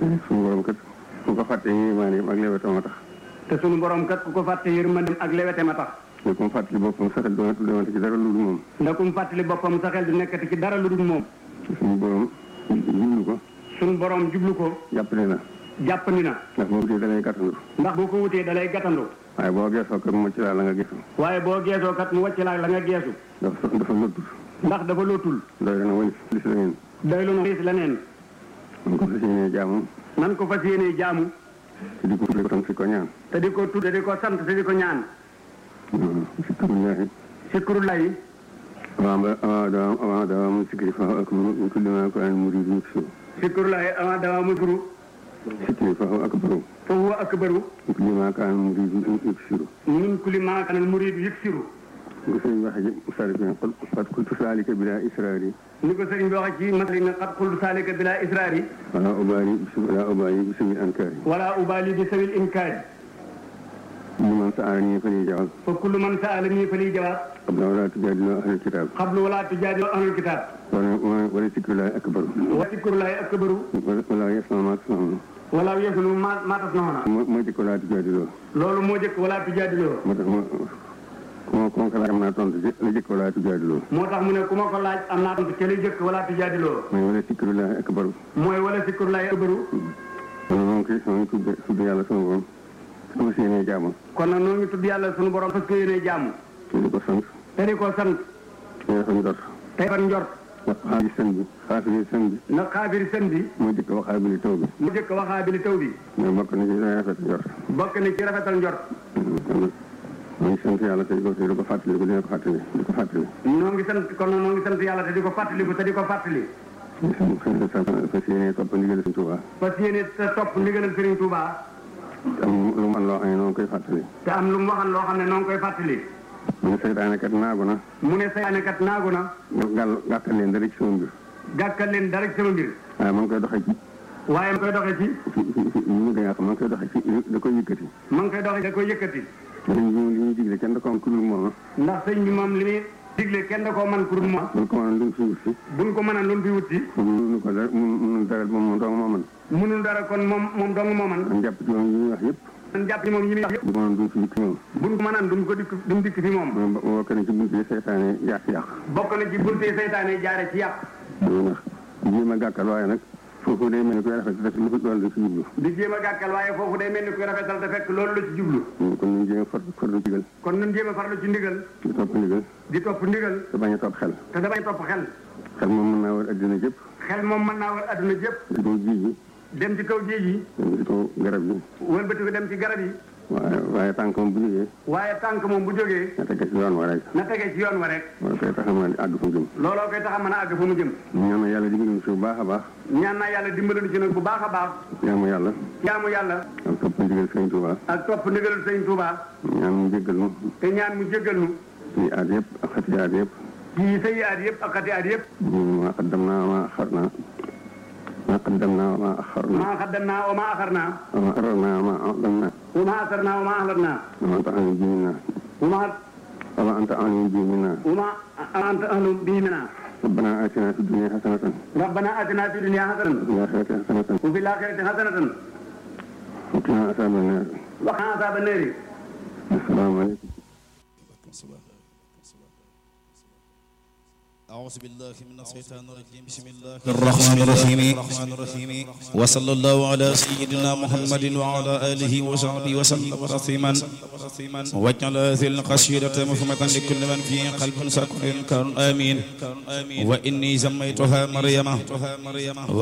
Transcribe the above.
suñu borom kat ku ko fàtte yërmaane ak lewetam a tax te sunu borom kat ku ko fàtte yërmandem ak lewete ma tax ne ko mu fàttali boppam sax doon demante ci dara lu dul moom ndax ku mu fàttali boppam sa xel du nekkati ci dara lu dul moom suñu borom jublu ko sunu borom jublu ko jàppale na jàppandi na ndax boo wutee da ngay gàttandu ndax boo ko wutee dalay gàttandu waaye boo geesoo kat mu ci laa la nga gisu waaye boo geesoo kat mu wàcc la la nga geesu dafa dafa lottul ndax dafa lootul doy na walis lis la ngeen doy lu na xiis leneen man ko fas yéenee jaamu nan ko fas yéenee jaamu te di ko tuddee ko tam si ko ñaan te di ko tudde di ko sant te di ko ñaan si turullahi sikrullahi avant ba avant dawam avant dawam sikri fa ak mu kulli ma ko an murid yuksu sikrullahi avant dama musuru sikri fa ak baru fa huwa akbaru kulli ma ko an murid yuksu min kulli ma kana al murid yuksiru ko sëñ waxe ji sari bi qul qad kuntu salika bila israri ni ko sëriñ bi waxe ci masali na qad qultu salika bila israari wala ubali wala ubali bismi ankari wala ubali bi sawil inkaari liman sa'alani fali jawab fa kullu man sa'alani fali jawab qabla wala tujadilu ahlul kitab qablu wala tujadilu ahlul kitab wala wala zikrullahi akbar wa sikrullahi akbaru wala yasma ma tasmaun wala yasunu ma ma tasnauna moo jëkk wala tujadilu loolu moo jëkk wala tujadiloo moo tax ma ku ma ku ma ko laaj am naa tontu ci la jëkk wala tujadilu moo tax mu ne ku ma ko laaj am naa tontu ca li jëkk wala tujadiloo mooy wala zikrullahi akbar mooy wala sikrullahi akbaru kon moo ngi koy moo ngi tudd tudd yàlla sama borom sama séenee jaamu kon nag noo ngi tudd yàlla sunu borom parce que yéenee jaamu te di ko sant te di ko sant te dafa njort tey fan njort ndax xaalis sën bi xaafiri sën bi na xaabiri sën bi moo jëkk waxaabili taw bi mu jëkk waxaa bi li taw bi mais bokk na ci day rafet njort bokk na ci rafetal njort kon nag moo ngi sant yàlla te di ko te di ko fàttali ko dina ko fàttali di ko fàttali noo ngi sant kon nag noo ngi sant yàlla te di ko fàttaliku te di ko fàttali fas yéene topp ndigal Sëñ Tuubaa parce que yéene te topp ndigalal Serigne Touba am lu man loo xam ne noonu koy fàttali te am lu mu waxan loo xam ne noo ngi koy fàttali mu ne seytaane kat naagu na mu ne saytaane kat naagu na gàll gàttal leen dara ci sama mbir gàkkal leen dara ci sama mbir waaye ma ngi koy doxee ci waaye ma koy doxee ci fi fi fi ñu gën a xam ma ngi koy doxee ci da koy yëkkati ma ngi koy doxee da koy yëkkati dañ ñu li ñuy digle kenn da ko am ku dul moom ndax sëñ bi moom li muy digle kenn da koo man pour moom buñ ko mënoon duñ fi wut si buñ ko mën a lu fi wut si mënu ko dara mënu dara moom moom dong moo mën mënul dara kon moom moom dong moo man am jàpp ci moom yi ñuy wax yëpp man jàpp ni moom yi muy wax yëpp bu ko mënoon duñ fi dikk moom buñ ko mënaan duñ ko dikk duñ dikk fi moom moom bokk na ci buntu yi seytaane yàq yàq bokk na ci buntee saytaane jaare ci yàq ndax jéem a gàkkal waaye nag foofu day mel ni koy rafet rek lu ko doon da ci jublu di jéem a gàkkal waaye foofu day mel ni kuy rafetal te fekk loolu la ci jublu kon ñu jéem a far farlu digal kon nun jéem a farlu ci ndigal di topp ndigal di topp ndigal te bañ a topp xel te damay topp xel xel moom mën naa war addina jëpp xel moom mën naa war adduna jëpp di ko ji ji dem ci kaw géej yi dem ci kaw garab yi wëlbati ko dem ci garab yi waaye waaye tànk moom bu jógee waaye tànk moom bu jógee na tege ci yoon wa rek na tegee ci yoon wa rek wala koy tax a mën a àgg fu mu jëm looloo koy tax a mën a àgg fu mu jëm ñaan na yàlla digal ñu si bu baax a baax ñaan naa yàlla dimbali ci nag bu baax a baax jaamu yàlla jaamu yàlla ak topp ndigal Sëñ Tuubaa ak topp ndigalul sëñ Touba ñaan mu jéggal nu te ñaan mu jéggal nu ci aat yëpp ak xati aat yëpp ci sëyi aat yëpp ak xati aat yëpp ma qaddam naa ma axar naa ma qaddam naa ma axar naa maa xaddam naa wa maa axar naa ma arar naa ma aqdam naa wa maa asar naa wa maa axlat naa ma anta alim bi minna wa maa wa ma anta alim bi minna wa maa anta ahlu bihi minna ربنا آتنا في الدنيا حسنة ربنا آتنا في الدنيا حسنة وفي الآخرة حسنة وفي الآخرة حسنة وقنا عذاب النار وقنا عذاب النار السلام عليكم أعوذ بالله من الشيطان الرجيم بسم الله الرحمن الرحيم وصلى الله على سيدنا محمد وعلى آله وصحبه وسلم تسليما واجعل هذه القصيدة مفهمة لكل من فيه قلب سكر كان آمين وإني سميتها مريم